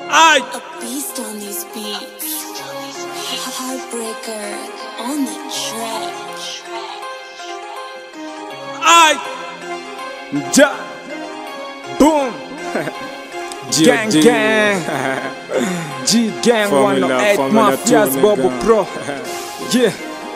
Ay, A beast on these beats. Heartbreaker on the track. ay. Ja. Boom. gang gang. G gang Formula, 108 Formula Mafias two, Bobo nigga. Pro. Yeah.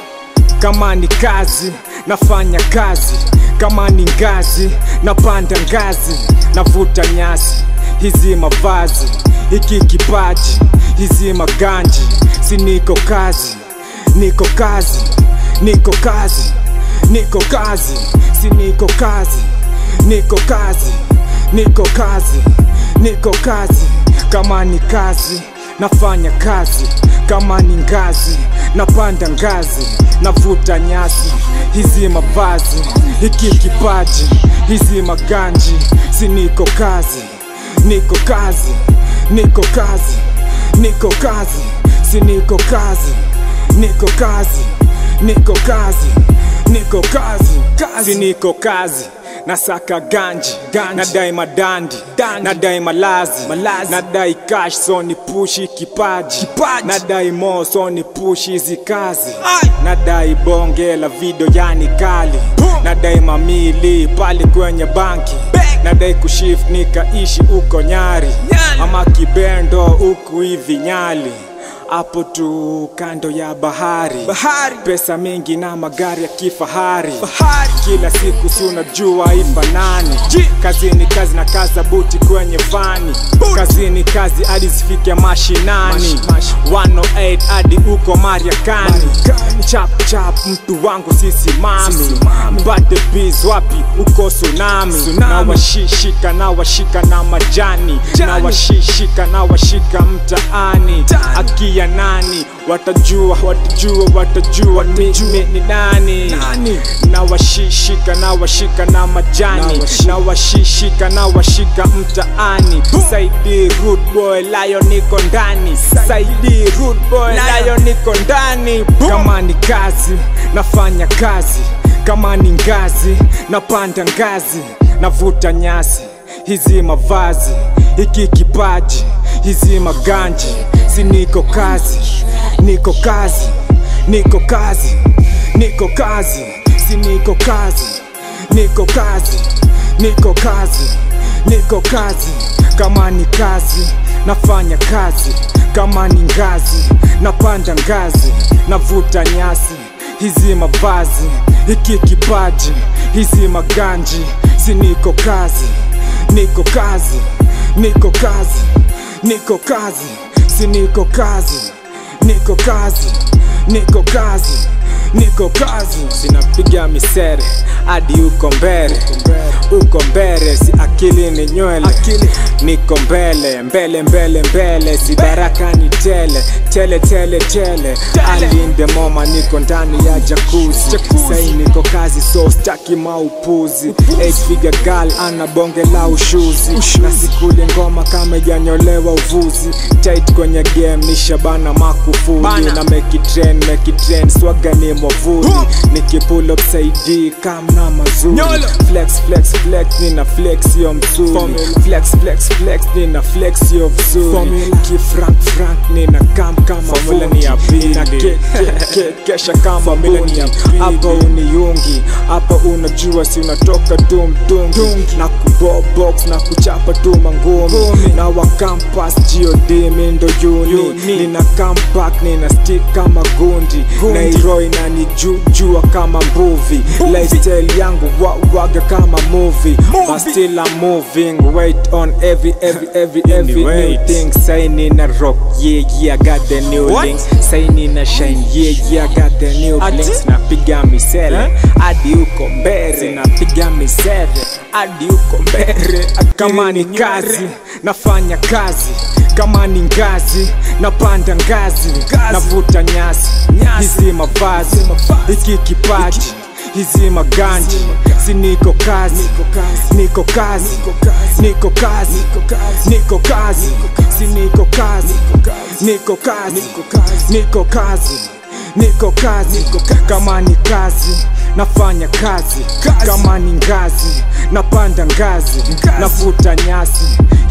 Kama ni kazi nafanya kazi, kama ni ngazi napanda ngazi, navuta nyasi, hizi mavazi, hiki kipaji, hizi maganji, si niko kazi, niko kazi, niko kazi, niko kazi, si niko kazi, niko kazi, niko kazi, niko kazi, kama ni kazi nafanya kazi kama ni ngazi napanda ngazi navuta nyasi hizi mavazi hiki kipaji hizi maganji si niko kazi niko kazi niko kazi niko kazi si niko kazi niko kazi niko kazi niko kazi kazi niko kazi nasaka ganji, ganji. nadai madandi nadai malazi, malazi. nadai cash so ni pushi kipaji, kipaji. nadai mo so ni pushi hizi kazi Ay. nadai bonge la video yani kali Boom. nadai mamili pale kwenye banki Bank. nadai kushift nikaishi uko nyari Nyali. ama kibendo huku hivi nyali hapo tu kando ya bahari Bahari. pesa mingi na magari ya kifahari Bahari. kila siku si unajua ifanani Ji. kazini kazi na kaza buti kwenye fani Buti. kazini kazi hadi zifike mashinani Mash- mash. 108 hadi uko mariakani Mariakani. chap chap mtu wangu sisimami Sisimami. bate biz wapi uko tsunami Tsunami. na washishika na washika na majani Jani. na washishika na washika mtaani Tani. akia nani watajua watajua watajua mimi ni nani Nani? na washishika na washika na majani Na washi- na washishika na washika mtaani saidi rude boy layo niko ndani saidi rude boy Lion. layo niko ndani kama ni kazi nafanya kazi kama ni ngazi napanda ngazi navuta nyasi hizi mavazi hiki kipaji hizi maganji si niko kazi niko kazi niko kazi niko kazi si niko kazi niko kazi niko kazi niko kazi kama ni kazi nafanya kazi kama ni ngazi napanda ngazi navuta nyasi hizi mavazi hiki kipaji hizi maganji si niko kazi niko kazi niko kazi niko kazi si niko kazi niko kazi niko kazi niko kazi sinapiga misere hadi uko mbele uko mbele si akili ni nywele Akili. niko mbele mbele mbele mbele si baraka ni tele tele tele tele alinde moma niko ndani ya jakuzi Jacuzzi. sai niko kazi so staki maupuzi eight figure girl ana bonge la ushuzi na sikuli ngoma kama ijanyolewa uvuzi tight kwenye game ni shabana makufuli Bana. na make it trend make it trend swaga ni mwavuli Boom. nikipull up saidi kamna mazuri Nyolo. flex flex flex nina flex yo mzuri Formula. flex flex flex nina flex yo vizuri Formula. kifrank frank nina kam kama Formula fundi. ni ya pili. Nina ke- ke- ke- kesha kama Formula ni bundi ya pili. hapa uniungi hapa unajua si unatoka tu mtungi Tungi. na kubobox na kuchapa tu mangumi Ngumi. na wakampas god mindo yuni Uni. nina comeback nina stick kama gundi Gundi. nairoi na nijujua kama mbuvi Movie. lifestyle yangu wa, waga kama movie Movie. but still I'm moving wait on every every every every new Anyway. thing say nina rock yeah yeah I got the new What? links say nina shine yeah yeah I got the new Ati? links napiga misele Eh? hadi uko mbele napiga misele hadi uko mbele kama ni kazi nafanya kazi kama ni ngazi napanda ngazi navuta nyasi Nyasi. hizi mavazi Hizi mavazi. hiki kipaji hizi maganji si niko kazi niko kazi niko kazi niko kazi si niko kazi niko kazi niko kazi niko kazi kama ni kazi nafanya kazi Kazi. kama ni ngazi napanda ngazi Ngazi. navuta nyasi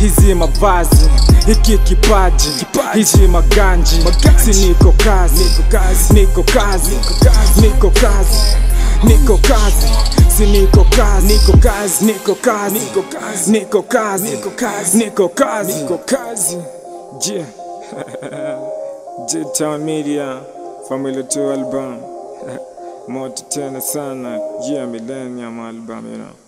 hizi mavazi hiki kipaji hizi maganji si niko kazi niko kazi niko kazi niko kazi si niko kazi niko kazi niko kazi niko kazi niko kazi niko kazi niko kazi niko kazi je J Town Media Family 2 album moto tena sana yeah millennium album you know